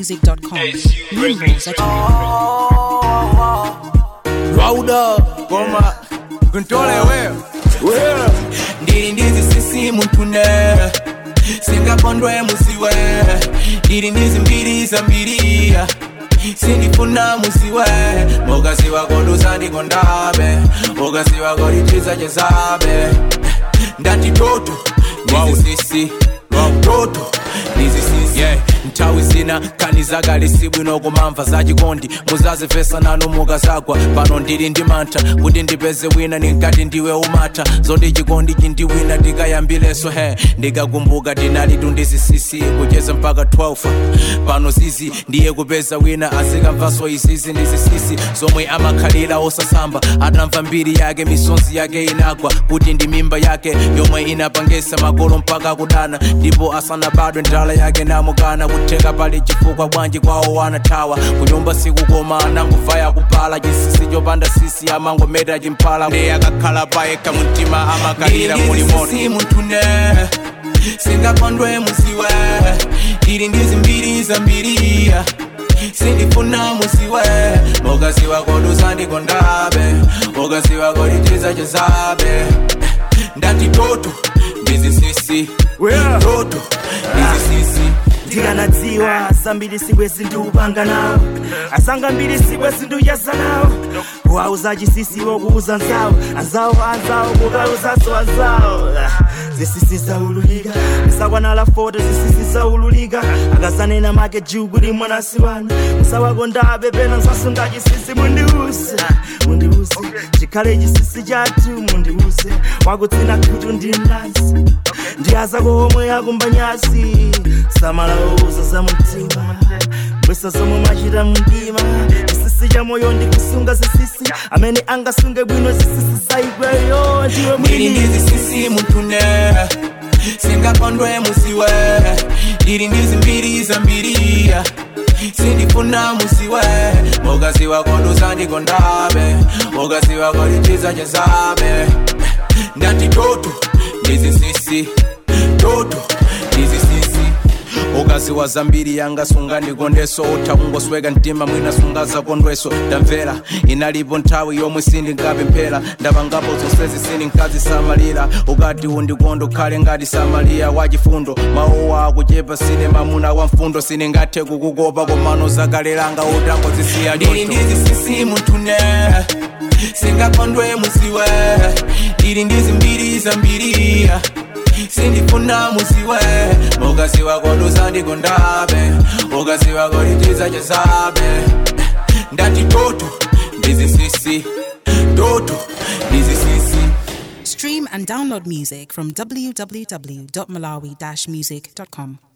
downloadmusic.com. Numbers at Rauda Goma Kuntole wewe Wewe Ndiri ndizi sisi muntune Singapondwe musiwe Ndiri ndizi mbiri za mbiria sindifuna musiwe mugasi wako ndusanikondabe mugasi wako lichiza chezabe ndati toto ndizi sisi toto ndizi sisi yeah. nthawi zina khani zakalisibwino kumamva zachikondi muzazifesa nanu mukazagwa pano ndili ndi mantha kuti ndipeze wina ninkati ndiwe umatha zoti chikondi chindiwina ndikayambileso he ndikakumbuka tinali tundizisisi kucheza mpaka 12 pano zizi ndiye kupeza wina azikamvaso izizi ndizisisi zomwe amakhalira osasamba atamva mbiri yake misonzi yake inagwa kuti ndi mimba yake yomwe inapangesa makolo mpaka kudana ndipo asanabadwe ndala yake namukana kutheka pali chifukwa bwanji kwawo wanathawa kunyumba sikukoma ananguvaya kupala chisisi chopanda sisi amangometa chimpala ndiye akakhala payekha mumtima amakalira muli moto muntune singapondwe musiwe ndili ndizi mbiri za mbiriya sindifuna musiwe mugasi wako dusandikondabe mugasi wako lichiza chezabe ndati toto ndizisisi toto ndizisisi ndikanadziwa zambiri sikwe zindikupanga nawo asanga mbiri sikwe zinduyesa nawo kuwauza chisisiwo kuuza nzawo anzawo anzawo kukauzaso anzawo zisisi zaululika misakwanala foto zisisi zaululika akazanena make juu kuti mwanasi wanu musawako ndabe pena nsasunga chisisi mundiuse mundiuse chikhale chisisi chathu mundiuse wakutsina khutu ndi mlansi ndiyazako omwe yakumba nyasi samala uza za mtima mbwesa zomwe mwachita mdima chisisi cha moyo ndikusunga zisisi amene angasunge bwino zisisi zaigweyo ndiwe ndili mwini ndizisisi muntune singapondwe musiwe ndili ndizi mbiri za mbiriya sindifuna musiwe mugasi wako dusandikondabe mugasi wako lichiza chezabe ndati toto ndizisisi toto ndizisisi ukaziwa zambiri yanga sunga ndikondeso utha kungosweka mtima mwina sunga zakondweso ndamvera inalipo nthawi yomwe sindingapemphera ndapangapo zonsezi sindinkazisamalira ukati undikondo khale ngati samaliya wachifundo maowa akuchepa sine mamuna wa mfundo sindingathe kukukopa komano zakalelanga utangozisiya ndili ndizisisi muntune singakondwe musiwe ndili ndizi mbiri za mbiriya sindifuna musiwe mugasi wako dusandikondabe mugasi wako lichiza chezabe ndati toto ndizisisi toto ndizisisi Stream and download music from www.malawi-music.com.